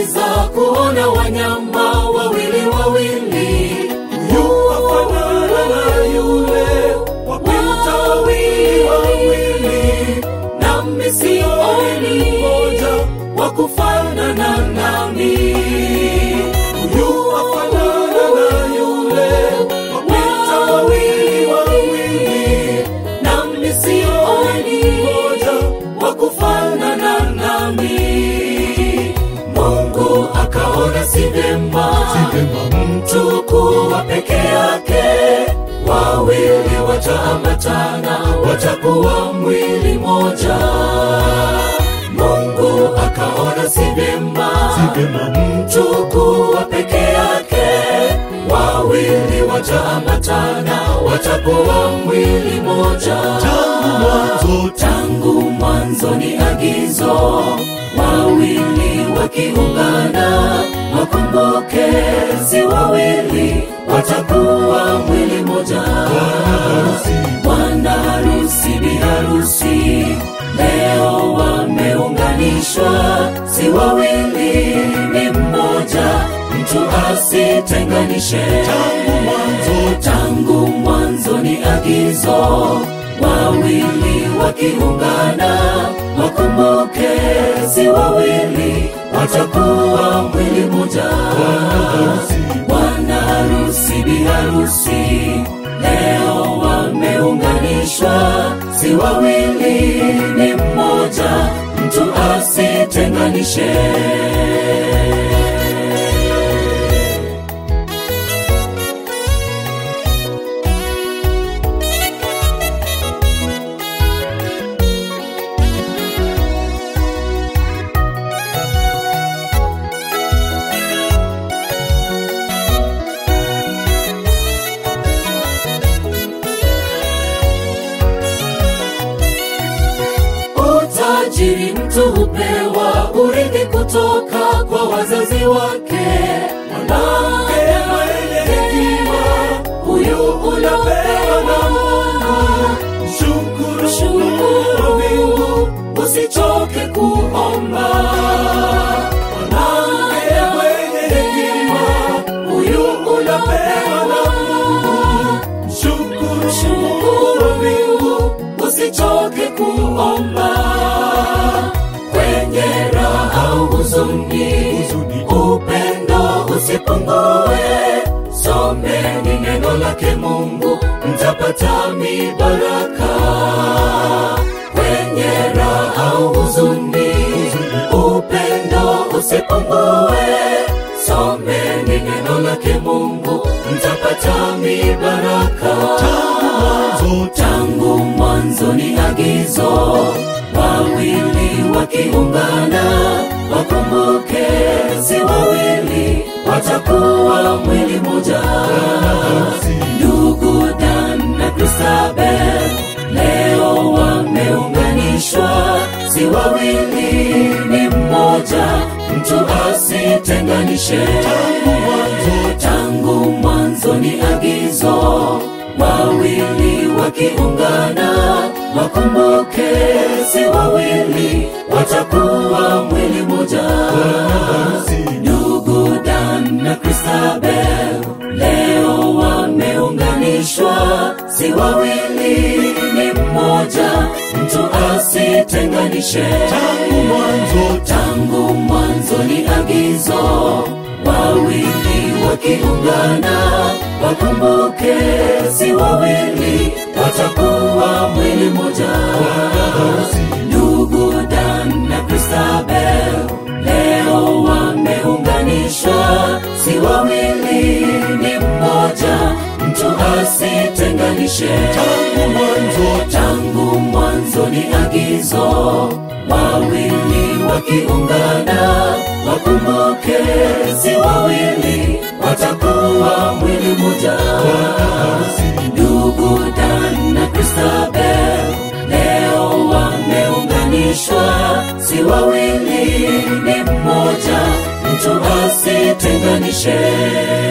waweza kuona wanyama wawili wawili yuwafanana na yule wapita wawili wawili nami sioni mmoja wa kufanana nami yuwafanana na yule wapita wawili wawili nami sioni mmoja wa kufanana nami mungu akaona si vyema mtu kuwa peke yake wawili wataambatana watakuwa mwili moja mungu akaona si vyema mtu kuwa peke yake wawili wataambatana watakuwa mwili moja tangu mwanzo tangu mwanzo ni agizo wawili wakiungana wakumbuke si wawili watakuwa mwili moja bwana harusi biharusi leo wameunganishwa si wawili ni mmoja mtu asitenganishe tangu mwanzo tangu mwanzo ni agizo wawili wakiungana wakumbuke si wawili watakuwa mwili moja bwana harusi biharusi leo wameunganishwa si wawili ni mmoja mtu asitenganishe utajiri mtu hupewa urithi kutoka kwa wazazi wake mwanamke mwenye hekima huyu unapewa na mungu shukuru shukuru Mungu usichoke kuomba mwanamke mwenye hekima huyu unapewa na mungu shukuru shukuru Mungu usichoke kuomba kwenye raha au huzuni Huzuni. upendo usipungue someni neno lake mungu mtapata mibaraka kwenye raha au huzuni upendo usipungue someni neno lake mungu mtapata mibaraka mwanzo tangu mwanzo ni agizo wawili wakiungana wakumbuke si wawili watakuwa mwili moja ndugu dan na kristabel leo wameunganishwa si wawili ni mmoja mtu asitenganishe tangu mwanzo tangu mwanzo ni agizo wawili wakiungana wakumbuke si wawili watakuwa mwili moja ndugu dan na kristabel leo wameunganishwa si wawili ni mmoja mtu asitenganishe tangu mwanzo tangu mwanzo ni agizo wawili wakiungana wakumbuke si wawili watakuwa mwili moja ndugu dan na kristabel leo wameunganishwa si wawili ni mmoja mtu asitenganishe tangu mwanzo tangu mwanzo ni agizo wawili wakiungana wakumbuke si wawili watakuwa mwili moja ndugu dan na kristabel leo wameunganishwa si wawili ni mmoja mtu asitenganishe